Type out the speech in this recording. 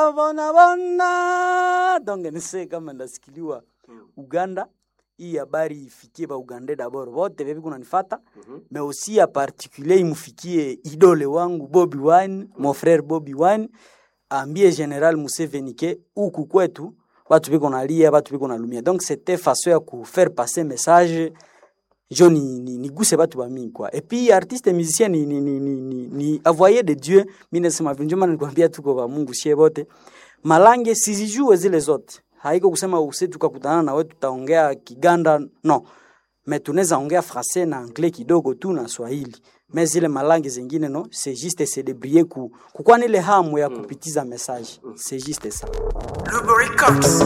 bona bona donc nise kama ndasikiliwa Uganda hii habari ifikie ba Uganda d'abord wote bebi kunanifata mais aussi ya particulier imufikie idole wangu Bobby Wine mon frère Bobby Wine ambie General Museveni ke huku kwetu watu biko nalia watu biko nalumia donc c'était façon ya ku faire passer message jo ni, ni, ni guse batu ba mingi kwa et puis artiste musicien ni, ni, ni, ni, ni, ni avoyer de Dieu mimi nasema vile ndio maana nikwambia tuko ba Mungu sie bote malange sizijue zile zote haiko kusema use tukakutana na wewe tutaongea Kiganda no mais tunaweza ongea français na anglais kidogo tu na Swahili mais zile malangi zingine no c'est juste se débrouiller ku kukwa nile hamu ya kupitiza message c'est juste ça Lubricant.